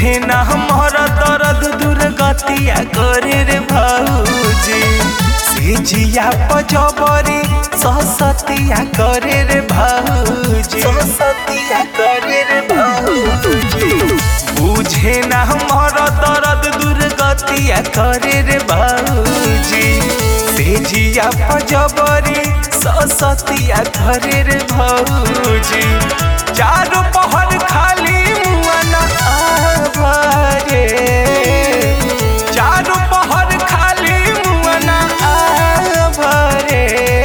बुझे ना हमर दर्द दुर्गतिया करे रे भौजी से जिया पजबरी ससतिया करे रे भौजी ससतिया करे रे भौजी बुझे ना हमर दर्द दुर्गतिया करे रे भौजी से जिया पजबरी ससतिया करे रे भौजी चारों पहर खाली मुआना आभरे चारों पहर खाली मुआना आभरे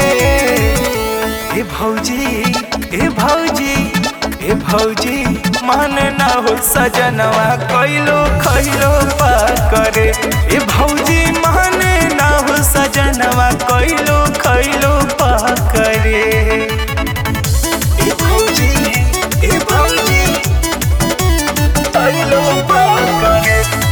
ए भौजी ए भौजी ए भौजी मन ना हो सजनवा कइलो खइलो पा करे ए भौजी मन ना हो सजनवा कइलो खइलो पा करे ए भौजी ए भौजी कइलो पा करे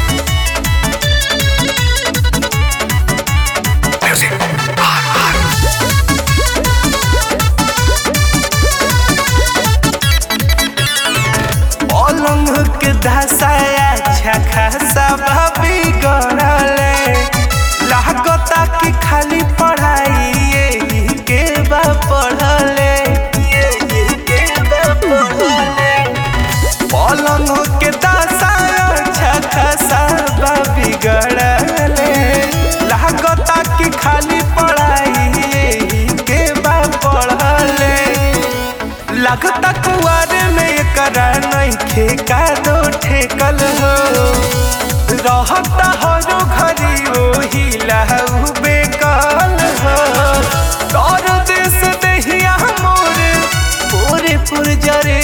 पलंग के धसाया अच्छा खासा भाभी गड़ले लागता कि खाली पढ़ाई यही के बा पढ़ले यही के बा पढ़ले पलंग के दसाया अच्छा खासा भाभी गड़ले लागता कि खाली पढ़ाई यही के बा पढ़ले लगता कुआरे में एकरा नइखे का दो ठेकल हो रहता हरो घरी ओही लहू बेकल हो तोर देश देहिया मोर पूरे पुरजरे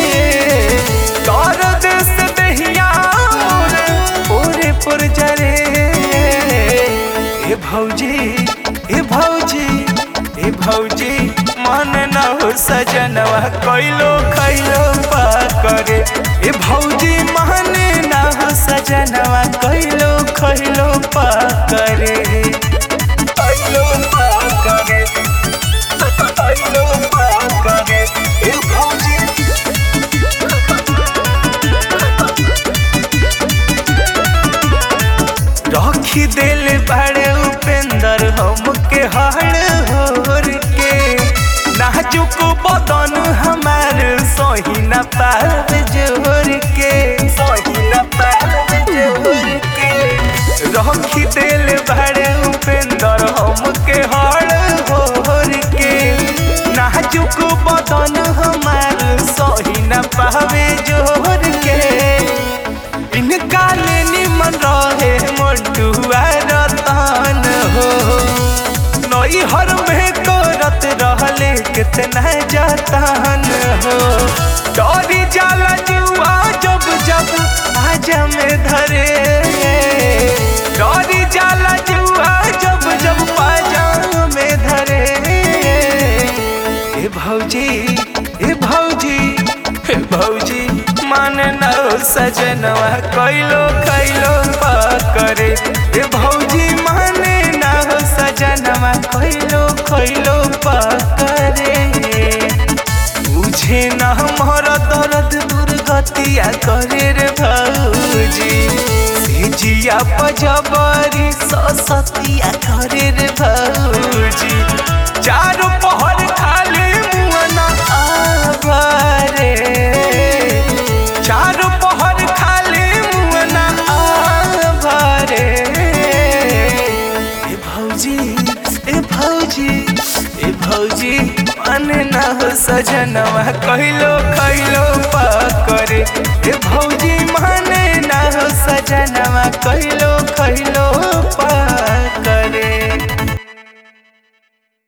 तोर देश देहिया मोर पूरे पुरजरे ए भौजी ए भौजी ए भौजी मन न हो सजनवा कइलो खइलो पा करे ए भौजी मन न हो सजनवा कइलो खइलो पा करे कइलो पा करे कइलो पा करे ए भौजी रखी दिल बड़े उपेंद्र हमके हड़ होर के नाजुक बदन हमार सही न पार जोर के सही न पार जोर के रखी दिल बड़े उपेंद्र हमके हड़ होर के नाजुक बदन हमार सही न पावे जोर के इनका ले निमन रहे मंटुआ रतन हो नई हर में करत रहले कितना जतन हो डरी जाला जुआ जब जब आज में धरे डरी जाला जुआ जब जब पाजा में धरे ए भौजी ए भौजी ए भौजी मन न सजनवा कइलो खइलो पा करे ए भौजी मन न सजनवा कइलो खइलो पा करे बुझे न हमर दर्द दुर्गतिया करे रे भौजी से जिया पजबरी ससतिया करे रे भौजी चारों पहर खाली मुअना आभरे चारों पहर खाली मुअना आभरे ए भौजी ए भौजी ए भौजी मन न हो सजनवा कहिलो खइलो